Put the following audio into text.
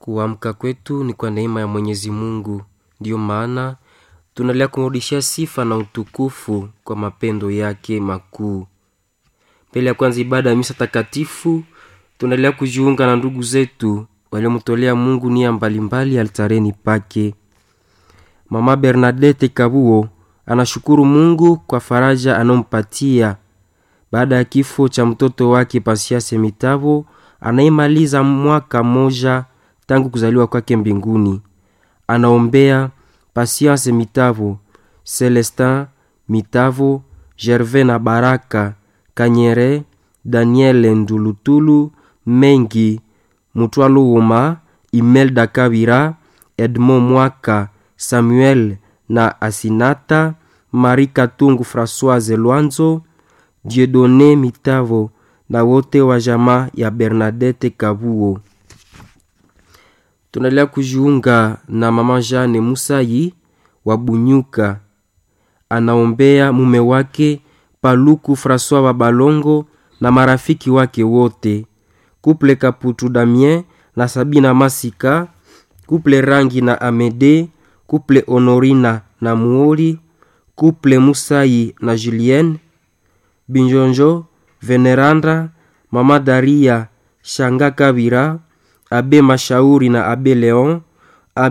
Kuamka kwetu ni kwa neema ya Mwenyezi Mungu, ndiyo maana tunaendelea kumrudishia sifa na utukufu kwa mapendo yake makuu. Mbele ya kwanza ibada ya misa takatifu, tunaendelea kujiunga na ndugu zetu waliomtolea Mungu nia mbalimbali altareni pake. Mama Bernadette Kabuo anashukuru Mungu kwa faraja anayompatia baada ya kifo cha mtoto wake Pasiase Mitavo anayemaliza mwaka moja tangu kuzaliwa kwake mbinguni. Anaombea Pasiase Mitavo, Celestin Mitavo, Gervais na Baraka Kanyere, Daniel Ndulutulu, Mengi Mutwaluuma, Imelda Kabira, Edmond Mwaka, Samuel na Asinata, Marie Katungu Françoise Lwanzo, Dieudonne Mitavo na wote wa jamaa ya Bernadette Kabuo. Tunaendelea kujiunga na mama Jane Musayi wa Bunyuka, anaombea mume wake Paluku François Babalongo na marafiki wake wote, kuple Kaputu Damien na Sabina Masika, kuple Rangi na Amede, kuple Honorina na Muoli, kuple Musayi na Julienne Binjonjo, Veneranda, mama Daria Shanga Kabira, Abe Mashauri na Abe Leon,